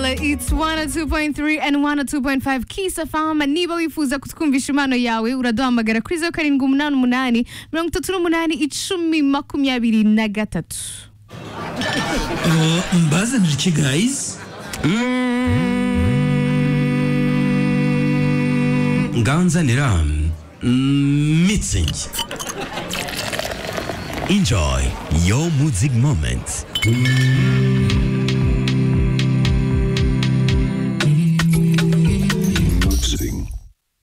it's 102.3 and 102.5 Kiss FM niba wifuza kutwumvisha impano yawe uraduhamagara kuri zeru karindwi umunani umunani mirongo itatu n'umunani icumi makumyabiri na gatatu mbazanira iki gayizi nganzanira mm, mitsingi enjoy your music moment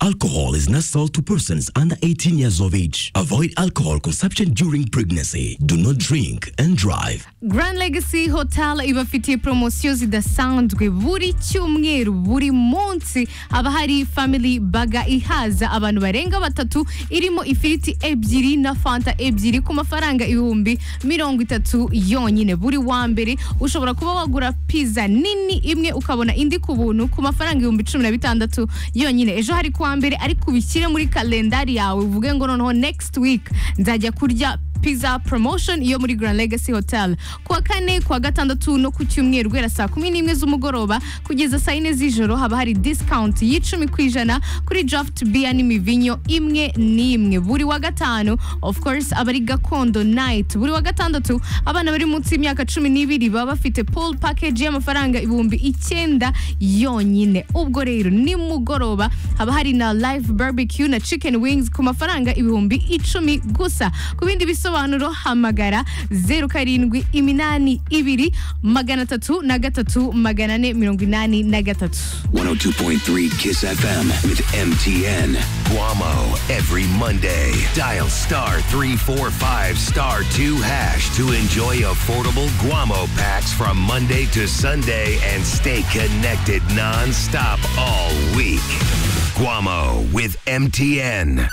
Alcohol is not sold to persons under 18 years of age. Avoid alcohol consumption during pregnancy. Do not drink and drive. Grand Legacy Hotel ibafitiye poromosiyo zidasanzwe buri cyumweru buri munsi haba hari family baga ihaza abantu barenga batatu irimo ifiriti ebyiri na fanta ebyiri ku mafaranga ibihumbi mirongo itatu yonyine buri wa mbere ushobora kuba wagura pizza nini imwe ukabona indi ku buntu ku mafaranga ibihumbi cumi na bitandatu yonyine ejo hari ku wa mbere ariko ubishyire muri kalendari yawe uvuge ngo noneho next week nzajya kurya pizza promotion yo muri Grand Legacy Hotel kuwa kane kuwa gatandatu no ku cyumweru guhera saa kumi n'imwe z'umugoroba kugeza saa yine z'ijoro haba hari discount y'icumi ku ijana kuri draft beer n'imivinyo imwe n'imwe buri wa gatanu of course aba ari gakondo night buri wa gatandatu abana bari munsi y'imyaka cumi n'ibiri baba bafite pool package y'amafaranga ibihumbi icyenda yonyine ubwo rero nimugoroba haba hari na live barbecue na chicken wings ku mafaranga ibihumbi icumi gusa ku bindi bisobanuro ibisobanuro hamagara zeru karindwi iminani ibiri magana atatu na gatatu magana ane mirongo inani na gatatu 102.3 Kiss FM with MTN. Guamo every Monday. Dial star 345 star 2 hash to enjoy affordable Guamo packs from Monday to Sunday and stay connected non-stop all week. Guamo with MTN.